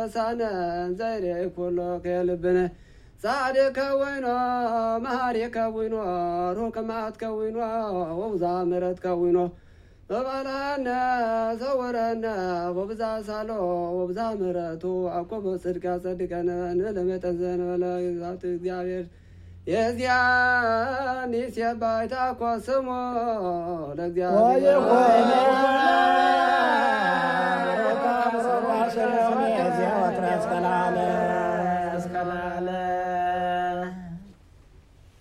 ረሳነ ዘይሬ ኩሎ ከልብነ ጻድቅ ከዊኖ መሃሪ ከዊኖ ሩቅ መዓት ከዊኖ ወብዛ ምሕረት ከዊኖ በባልሃነ ሰውረነ ወብዛ ሳሎ ወብዛ ምሕረቱ አቆበ ጽድቃ ጸድቀነ ንለመጠን ዘንበለ ግዛቱ እግዚአብሔር የዚያን ይሴባይታ ኮ ስሞ ለእግዚአብሔር